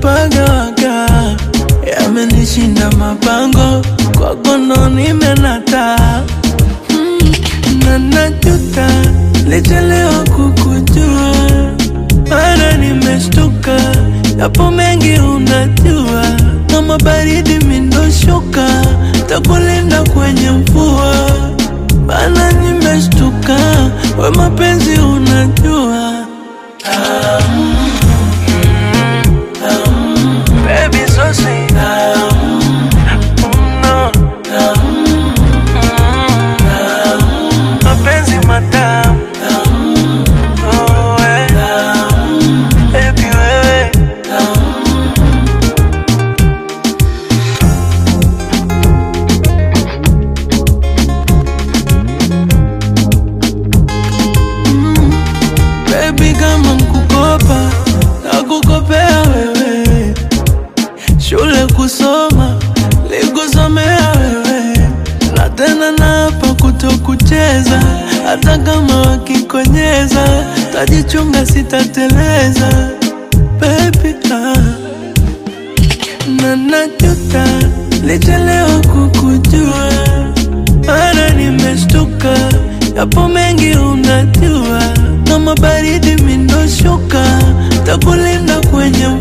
nimepagawaga, yamenishinda mapango, kwako ndo nimenata mm, na najuta lichelewa kukujua, mara nimeshtuka, yapo mengi unajua, kama baridi mindoshuka, takulinda kwenye mvua, bana nimeshtuka, we mapenzi unajua Baby, so sweet. Mm, no. Mm, mapenzi matamu Oh, eh. Baby, wewe Baby, kama nkukopa nakukopea wewe, shule kusoma likusomea wewe, na tena napa kutokucheza, hata kama wakikonyeza, tajichunga sitateleza baby, ah. na najuta lichelewa kukujua, mara nimeshtuka, yapo mengi unajua, kama baridi mindoshuka, takulinda kwenye